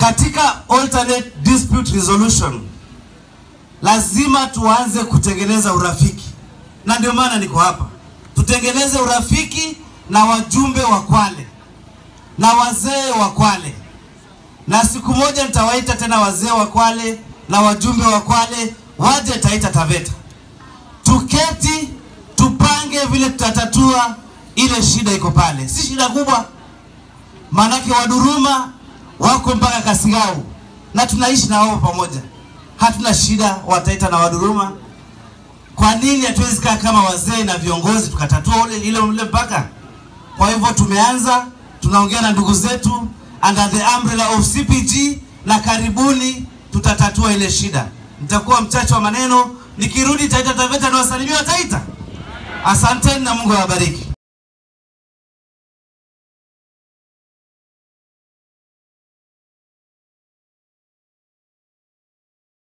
Katika alternate dispute resolution lazima tuanze kutengeneza urafiki, na ndio maana niko hapa. Tutengeneze urafiki na wajumbe wa Kwale na wazee wa Kwale, na siku moja nitawaita tena wazee wa Kwale na wajumbe wa Kwale waje Taita Taveta, tuketi tupange vile tutatatua ile shida iko pale. Si shida kubwa, maanake Waduruma wako mpaka Kasigau na tunaishi na wao pamoja, hatuna shida Wataita na Waduruma. Kwa nini hatuwezi kaa kama wazee na viongozi tukatatua ule ile ule mpaka? Kwa hivyo tumeanza, tunaongea na ndugu zetu under the umbrella of CPG, na karibuni tutatatua ile shida. Nitakuwa mchache wa maneno, nikirudi Taita Taveta na wasalimia wa Taita. Asanteni na Mungu awabariki.